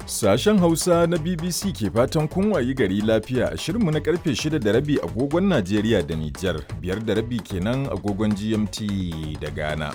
Sashen Hausa na BBC ke fatan kun wayi gari lafiya a shirinmu na karfe 6 da rabi agogon Najeriya da Nijar, biyar da rabi kenan agogon GMT da Ghana.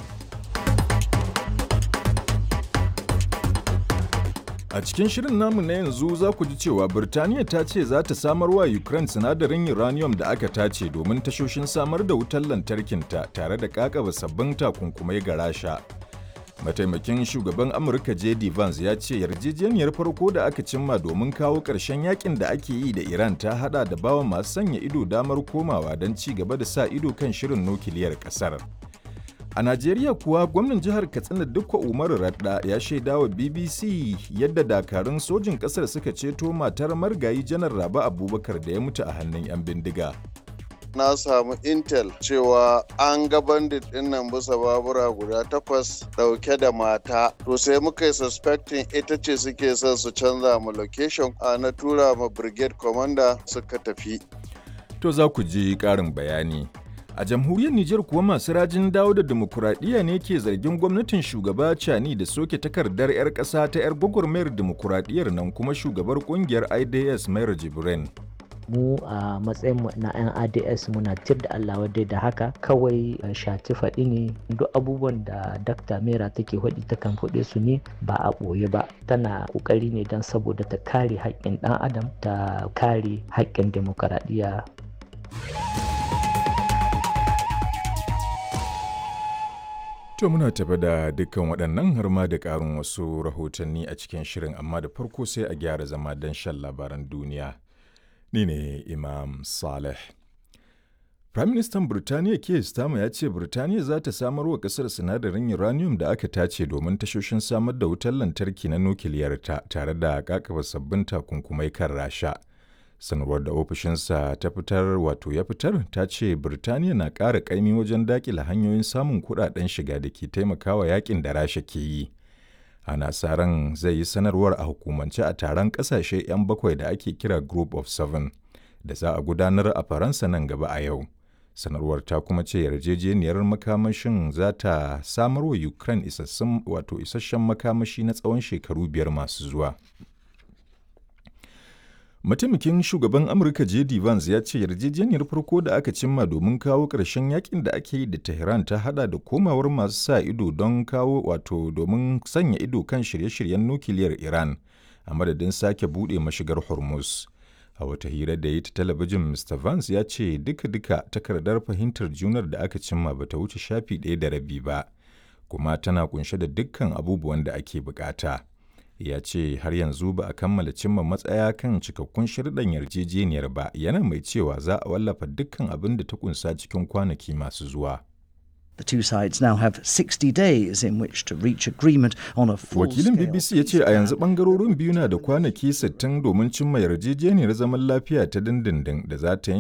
A cikin shirin namu na yanzu za ku ji cewa Birtaniya ta ce za ta samar wa Ukraine sinadarin uranium da aka tace domin tashoshin samar da wutar lantarkinta tare da kakaba sabbin takunkumai ga Rasha. Mataimakin shugaban Amurka JD Vance ya ce yarjejeniyar farko da aka cimma domin kawo ƙarshen yakin da ake yi da Iran ta hada da bawa masu sanya ido damar komawa don ci gaba da sa ido kan shirin nukiliyar ƙasar. A Najeriya kuwa gwamnan jihar Katsina Dukwa Umaru Radda ya shaida wa BBC yadda dakarun sojin ƙasar suka ceto matar margayi janar Raba Abubakar da ya mutu a hannun 'yan bindiga. na samu intel cewa an ga bandit din nan bisa babura guda takwas dauke da mata to sai muka yi suspecting ita ce suke son su canza mu location a na tura ma brigade commander suka tafi To za ku ji ƙarin bayani. A jamhuriyar Nijar kuwa masu rajin dawo da demokuraɗiyya ne ke zargin gwamnatin shugaba Cani da soke takardar 'yar ƙasa ta 'yar gwagwarmayar demokuraɗiyyar nan kuma shugabar ƙungiyar IDS Mayar Jibrin. mu a matsayinmu na 'yan ads muna tir da allah wadai da haka kawai shati faɗi ne duk abubuwan da dakta mera take faɗi ta kan faɗe su ne ba a ɓoye ba tana ƙoƙari ne don saboda ta kare haƙƙin ɗan adam ta kare haƙƙin demokaradiyya To muna tafi da dukkan waɗannan har ma da ƙarin wasu rahotanni a cikin shirin amma da farko sai a gyara zama don shan labaran duniya. Ni ne Imam Saleh. Firaministan Birtaniya Keir Starmer ya ce Birtaniya za ta samar wa ƙasar sinadarin uranium da aka tace domin tashoshin samar da wutar lantarki na nukiliyarta tare da kakaba sabbin takunkumai kan Rasha. Sanarwar da ofishinsa ta fitar wato ya fitar ta ce Birtaniya na ƙara ƙaimi wajen daƙila hanyoyin samun kuɗaɗen shiga da ke taimakawa yakin da Rasha ke yi. ana sa ran zai yi sanarwar a hukumance a taron kasashe 'yan bakwai da ake kira group of seven da za a gudanar a faransa nan gaba a yau sanarwar ta kuma ce yarjejeniyar makamashin za ta samar wa ukraine isassun wato isasshen makamashi na tsawon shekaru biyar masu zuwa mataimakin shugaban amurka jd vance ya ce yarjejeniyar farko da aka cimma domin kawo ƙarshen yakin da ake yi da tehran ta hada da komawar masu sa ido don kawo wato domin sanya ido kan shirye-shiryen nukiliyar iran a madadin sake buɗe mashigar hormuz a wata hira da yi ta talabijin mr vance ya ce duka-duka takardar fahimtar junar da aka cimma bata wuce shafi ɗaya da rabi ba kuma tana kunshe da dukkan abubuwan da ake bukata. ya ce har yanzu ba a kammala cimma matsaya kan cikakkun shirɗan yarjejeniyar ba yana mai cewa za a wallafa dukkan abin da ta kunsa cikin kwanaki masu zuwa. The two sides now have 60 days in which to reach agreement on a full Wakilin BBC ya ce a yanzu bangarorin biyu na da kwanaki 60 domin cimma yarjejeniyar zaman lafiya ta dindindin da za ta